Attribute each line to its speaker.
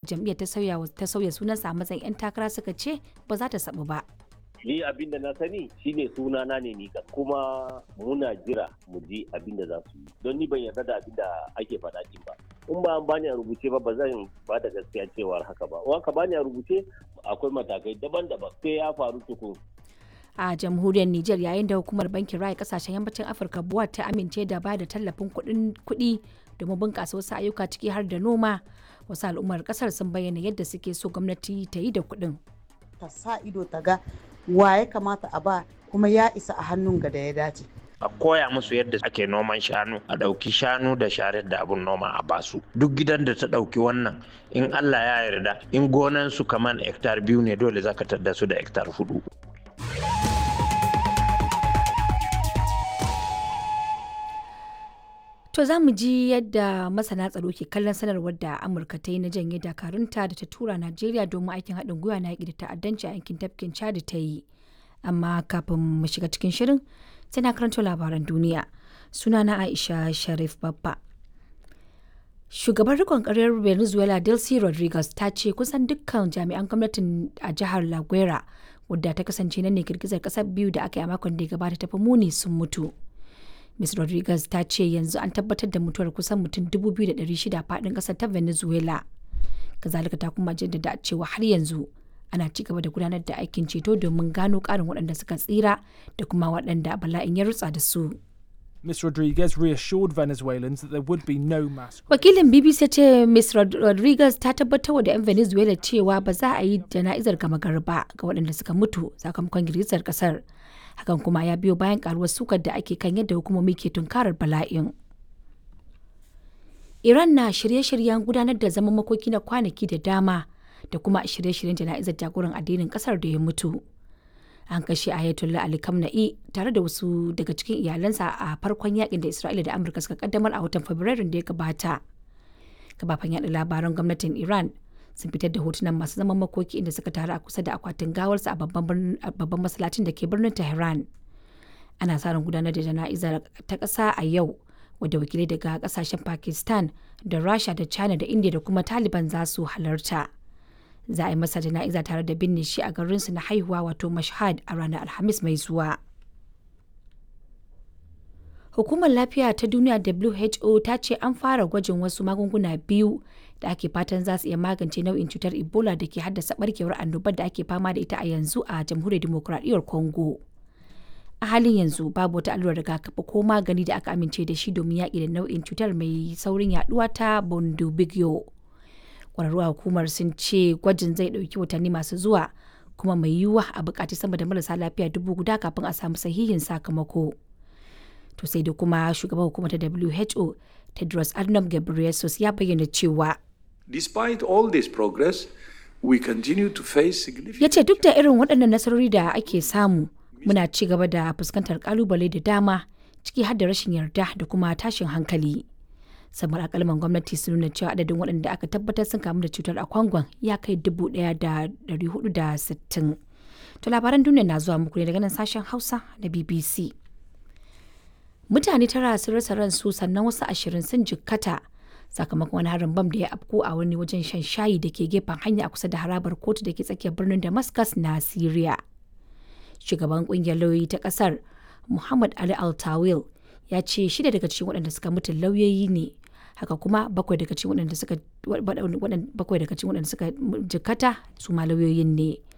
Speaker 1: jam'iyyar ta sauya ta sauya sunansa a matsayin 'yan takara suka ce ba za ta sabu ba.
Speaker 2: ni abin da na sani shine sunana ne ni kan kuma muna jira mu ji abin da za su yi don ni ban yarda da abin da ake faɗa din ba in ba an bani a rubuce ba ba zan ba da gaskiya cewar haka ba in ka bani a rubuce akwai matakai daban-daban sai ya faru tukun
Speaker 1: a jamhuriyar Nijar yayin da hukumar bankin raya kasashen yammacin Afirka buwa ta amince da ba da tallafin kuɗi domin bunƙasa wasu ayyuka ciki har da noma wasu al'ummar ƙasar sun bayyana yadda suke so gwamnati ta yi da kuɗin.
Speaker 3: ta sa ido ta ga wa ya kamata a ba kuma ya isa a hannun ga da ya dace.
Speaker 4: a koya musu yadda ake noman shanu a ɗauki shanu da sharar da abun noma a basu duk gidan da ta ɗauki wannan in allah ya yarda in gonan su kaman hektar biyu ne dole zaka tadda su da hektar hudu
Speaker 1: To za mu ji yadda masana tsaro ke kallon sanarwar da Amurka ta yi na janye dakarunta da ta tura Najeriya domin aikin haɗin gwiwa na yaƙi da ta'addanci a yankin tafkin Chad ta yi. Amma kafin mu shiga cikin shirin sai na karanto labaran duniya. Sunana Aisha Sharif Babba. Shugaban rikon ƙaryar Venezuela Delcy Rodriguez ta ce kusan dukkan jami'an gwamnatin a jihar La Guera wadda ta kasance nan ne girgizar ƙasar biyu da aka yi a makon da ya gabata tafi muni sun mutu. Ms. Rodriguez ta ce yanzu an tabbatar da mutuwar kusan mutum 2,600 faɗin ƙasar ta Venezuela. Kazalika ta kuma jaddada cewa har yanzu ana ci gaba da gudanar da aikin ceto domin gano ƙarin waɗanda suka tsira da kuma waɗanda bala'in ya rutsa da su.
Speaker 5: Ms. Rodriguez reassured Venezuelans that there would be no mass.
Speaker 1: Wakilin BBC ce Ms. Rodriguez ta tabbatar da 'yan Venezuela cewa ba za a yi jana'izar gama garba ga waɗanda suka mutu sakamakon girgizar ƙasar. hakan kuma ya biyo bayan karuwar sukar da ake kan yadda hukumomi ke tunkarar bala'in iran na shirye-shiryen gudanar da zaman makoki na kwanaki da dama da kuma shirye-shiryen jana'izar jagoran addinin kasar da ya mutu an kashe ayatollah ali kamna'i tare da wasu daga cikin iyalansa a farkon yakin da isra'ila da amurka suka kaddamar a watan fabrairun da ya gabata kafafen yada labaran gwamnatin iran sun fitar da hotunan masu zaman makoki inda suka taru a kusa da akwatin gawarsa a babban masallacin da ke birnin tehran ana sa ran gudanar da jana'izar ta ƙasa a yau wadda wakilai daga ƙasashen pakistan da rasha da china da india da kuma taliban za su halarta za a yi masa jana'iza tare da binne shi a garinsu na haihuwa wato mashhad a ranar alhamis mai zuwa Hukumar Lafiya ta Duniya WHO ta ce an fara gwajin wasu magunguna biyu da ake fatan za su iya magance nau'in cutar Ebola da ke haddasa barkewar annobar da ake fama da ita a yanzu a Jamhuriyar Dimokuraɗiyyar Congo. A halin yanzu babu wata allurar rigakafi ko magani da aka amince da shi domin yaƙi da nau'in cutar mai saurin yaduwa ta Bundibugyo. Ƙwararru a hukumar sun ce gwajin zai ɗauki watanni masu zuwa kuma mai yiwuwa a buƙaci sama da marasa lafiya dubu guda kafin a samu sahihin sakamako. to sai da kuma shugaban hukumar ta WHO Tedros Adhanom Ghebreyesus ya bayyana cewa
Speaker 6: Despite all this progress, we continue to face significant
Speaker 1: ya ce duk da irin waɗannan nasarori da ake samu muna ci gaba da fuskantar kalubale da dama ciki har da rashin yarda da kuma tashin hankali samar akalman gwamnati sun nuna cewa adadin waɗanda aka tabbatar sun kamu da cutar a kwangon ya kai dubu ɗaya da ɗari hudu da sittin to labaran duniya na zuwa muku ne daga nan sashen hausa da bbc mutane tara sun rasa ransu sannan wasu ashirin sun jikkata sakamakon wani harin bam da ya afko a wani wajen shan shayi da ke gefen hanya a kusa da harabar kotu da ke tsakiyar birnin damascus na syria shugaban kungiyar lauyoyi ta kasar muhammad ali altawil ya ce shida daga cikin waɗanda suka mutu lauyoyi ne haka kuma bakwai daga cikin waɗanda suka bakwai daga cikin waɗanda suka jikkata su ma lauyoyin ne